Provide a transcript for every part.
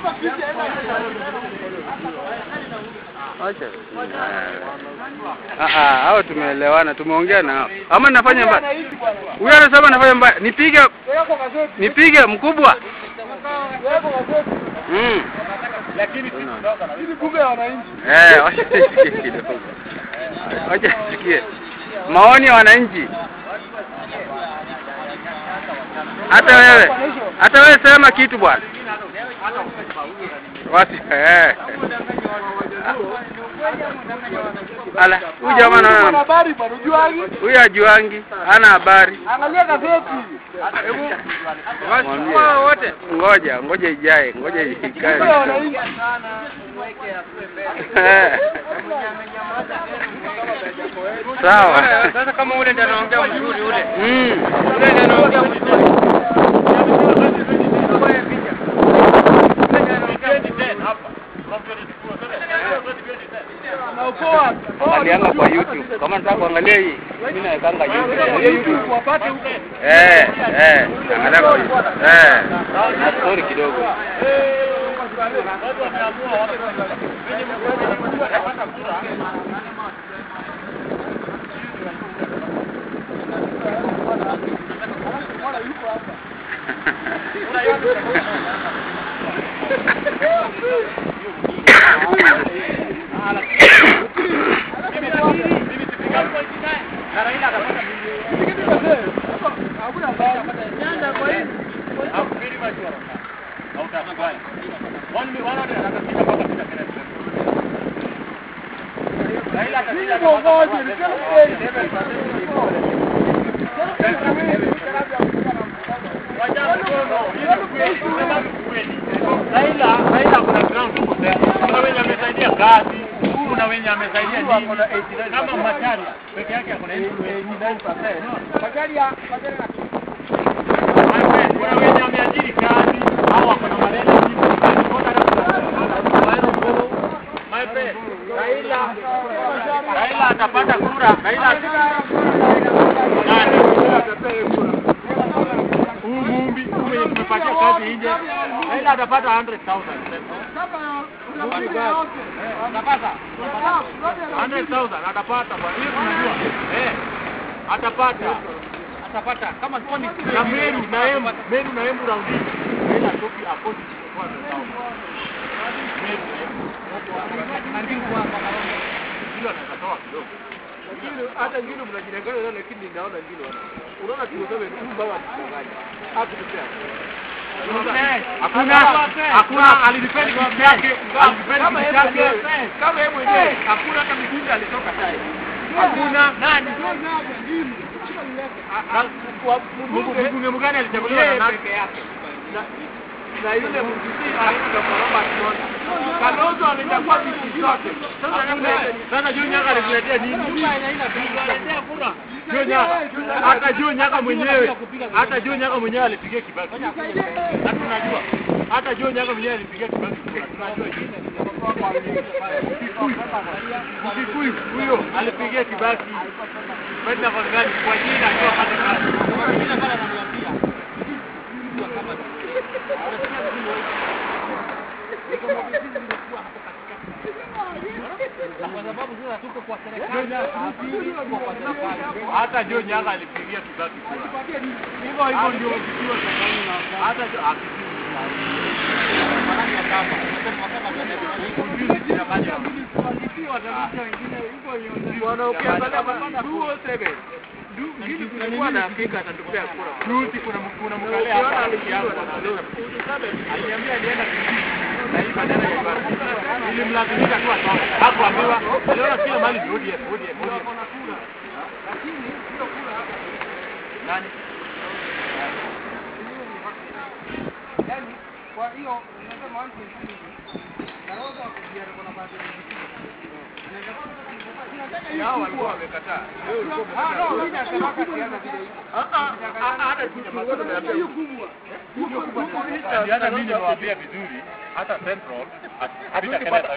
Acha. Ah ah, hao tumeelewana, tumeongea nao. Ama nafanya mbaya. Huyu anasema nafanya mbaya. Nipige nipige mkubwa. Mm. Lakini sisi tunaoga na hizi bunge ya wananchi. Eh, wacha nisikie kidogo. Wacha nisikie. Maoni ya wananchi. Hata wewe. Hata wewe sema kitu bwana. Wasi eh. Ala, huyu jamaa Kuna naona habari bado juangi. huyu hajuangi, hana habari. Angalia gazeti. Mwambie. wote. Ngoja, ngoja ijae, ngoja ikae. Bunge ya wananchi. Eh. Sawa. Sasa kama ule ndio anaongea mzuri ule. Mm. Ule ndio anaongea mzuri. Na ukoa. Angalianga kwa YouTube. Kama nataka kuangalia hii, mimi nawekanga YouTube. YouTube. Wapate huko. Eh, eh, angalia kwa YouTube. Eh. Na story kidogo. Raila, Raila kuna ground huko sasa. Kuna wenye amesaidia kazi, kuna wenye amesaidia nini. Kama Machari peke yake kuna kuna wenye ameajiri kazi au wako na maneno nyingi. My friend, Raila Raila atapata kura. Raila nani? Huu Mumbi huu mwenye tumepatia kazi nje. Raila atapata 100,000. Atapata 100,000 atapata bwana. Hiyo tunajua. Eh. Atapata. Atapata kama kwani na Meru na Embu, Meru na Embu raundi. Raila topi akodi kwa 100,000. Meru na Embu. Hilo atatoa kidogo. hata ngine mnajidanganya nao lakini naona ngine wana. Unaona tumesema huyu baba atudanganya. Hakutupea. Hakuna hakuna alidefend kitu yake, alidefend Kama kitu yeye yake. mwenyewe, kama yeye mwenyewe hakuna hata mjumbe alitoka tai. Hakuna nani? Mbunge Mbunge mgani alichaguliwa na yeye nani? peke yake. Na- Na yule mjumbe anaitwa Koroma Kiona. Kalonzo alichagua viti zote. Sasa yeye Sasa Joe Nyaka alituletea nini? Joe Nyaka. Hata Joe Nyaka mwenyewe, hata Joe Nyaka mwenyewe alipigia Kibaki. Na tunajua. Hata Joe Nyaka mwenyewe alipigia Kibaki. kura. Tunajua hiyo. Mkikuyu huyo alipigia Kibaki. Kwenda kwa gani? Kwa jina akiwa pale kazi. Hata Joe Nyaka alipigia Kibaki kura. Hivyo hivyo ndio kitu hata Jo- akijui. Bwana ukiangalia baba 207 Du- ngine kulikuwa na Afrika atatupea kura. Juzi kuna kuna mkale hapa aliambia alienda kijiji na hii badala ya Kibaki. Ilimlazimisha tu atoke. Hakuambiwa. Aliona kila mahali ni ODM, ODM, ODM. Nani? Hao walikuwa wamekataa. Wewe ulikuwa Hata mimi nimewaambia vizuri, hata Central hatuta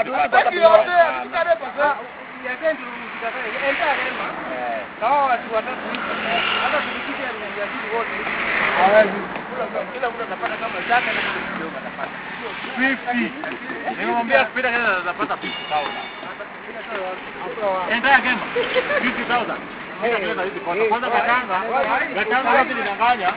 Hawa watu watatu hata tulikitia mjadili wote kila mtu atapata kama zake na kidogo atapata. Sio 50. Nimemwambia kupita Kenya atapata 50,000. Entire game 50,000. Kupita Kenya hizi kwanza. Kwanza Gatanga, Gatanga wapi nidanganya?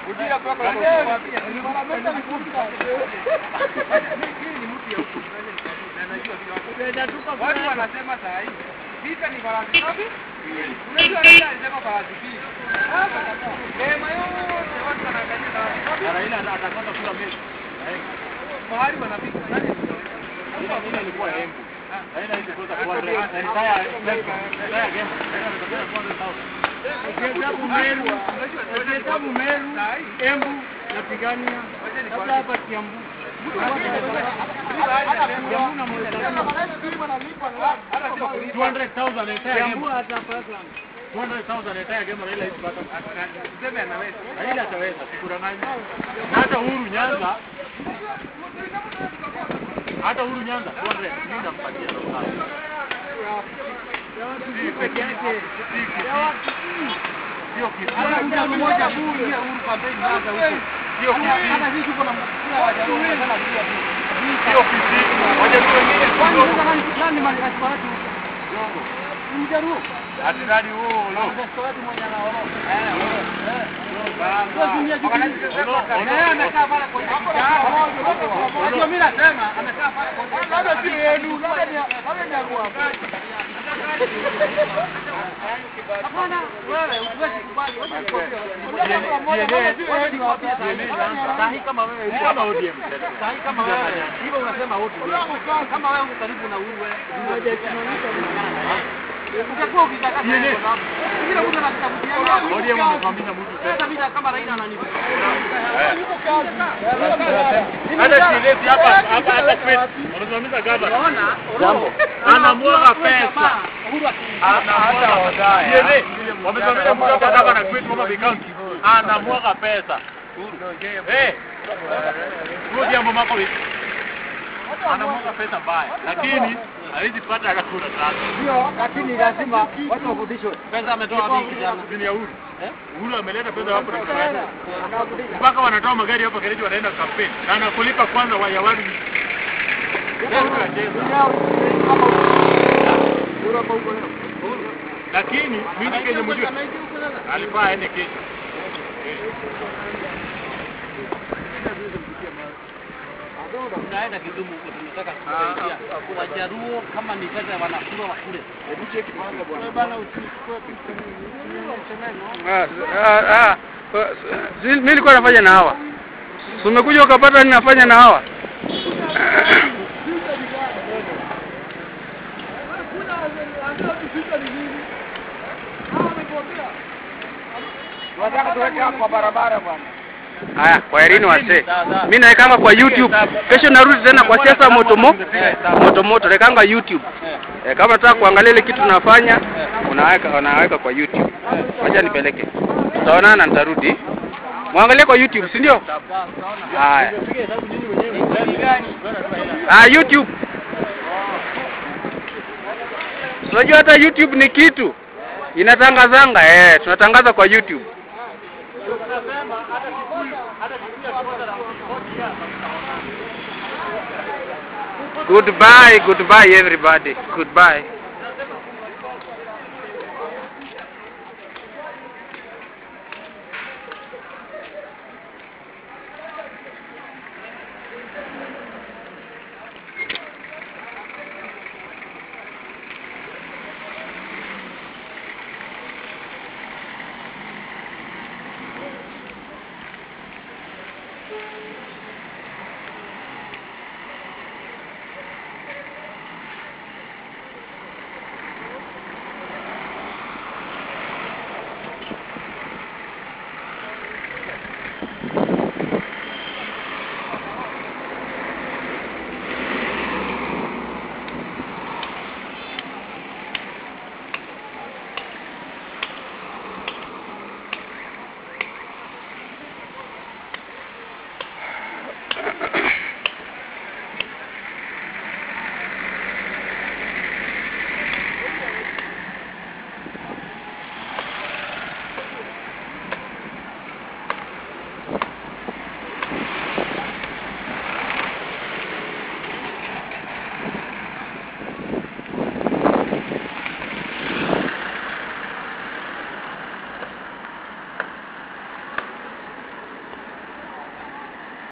Watu wanasema saa hii vita ni farasi ngapi? Unajua Raila alisema farasi mbili. Neema yote watu wanaangalia na Na Raila atapata kula mechi. mahali wanafika. Nani? Ila mimi nilikuwa Embu. Raila hizi kwanza 400. Entire entire game. Raila atapata 400,000. Ukihesabu Meru, ukihesabu Meru, Embu napigania labda hapa Kiambu. Kiambu na hata sio polisi. 200,000 entire Kiambu game. hata Parkland. 200,000 entire game Raila hizi pata. Tuseme anaweza. Raila ataweza sikudanganyi. Na hata Uhuru Nyanza hata Uhuru Nyanza 200 mimi nampatia sawa. Si peke yake. Sio kitu. Hata mtu mmoja bure Uhuru kampeni Nyanza huko. Sio kitu. Hata sisi tuko na mkutano wa jamii sana pia. Sio kitu. Moja tu wengine Kwani kidogo. sasa nani nani mali kasi watu? Mjaruo. Atirani huo lo. Ndio mimi nasema amekaa pale kwa labda si yenu, labda ni labda ni yangu hapa. Hapana, wewe usiwezi kubali. Sahi kama wewe kama ODM. Sahi kama wewe hivyo unasema wote. Kama wewe uko karibu na uwe. Utakuwa ukitaka Yeye. kila mtu anakutafutia. ODM amesimamisha mtu Sasa sasa. mimi kama Raila ananipa. Hata sileti hapa hapa hapa kwetu. Wanasimamisha gavana. Unaona? Jambo. Anamwaga pesa. Yeye. Wamesimamisha mtu hapa gavana kwetu kama County. Anamwaga pesa. Eh. Huyo jambo mako hivi. Anamwaga pesa mbaya. Lakini hawezi pata hata kura tatu. Ndio, lakini lazima watu wafundishwe. Pesa ametoa wapi kijana? Chini ya Uhuru. Uhuru ameleta pesa hapo na kufanya. Mpaka wanatoa magari hapa Kericho wanaenda kampeni. Na anakulipa kwanza wa ya watu. Lakini mimi Kenya mjue alifaa aende kesho. Tunaenda Kidumu huko tunataka kusaidia. Wajaruo kama ni pesa wanakula wakule. Hebu cheki kwanza bwana. Bwana usichukue Ah, ah, ah, si- mimi nilikuwa nafanya na hawa. Si umekuja ukapata ninafanya na hawa. Tunataka tuweke hapo kwa barabara bwana. Haya, kwaherini wasee. Mimi naekanga kwa YouTube. Kesho narudi tena kwa siasa moto mo moto moto, naekanga YouTube. Eh, kama unataka kuangalia ile kitu tunafanya, unaweka unaweka kwa YouTube. Wacha nipeleke. Tutaonana nitarudi. Muangalie kwa YouTube, si ndio? Haya. Ah, YouTube. Unajua hata YouTube ni kitu inatangazanga eh, tunatangaza kwa YouTube. Goodbye, goodbye everybody. Goodbye.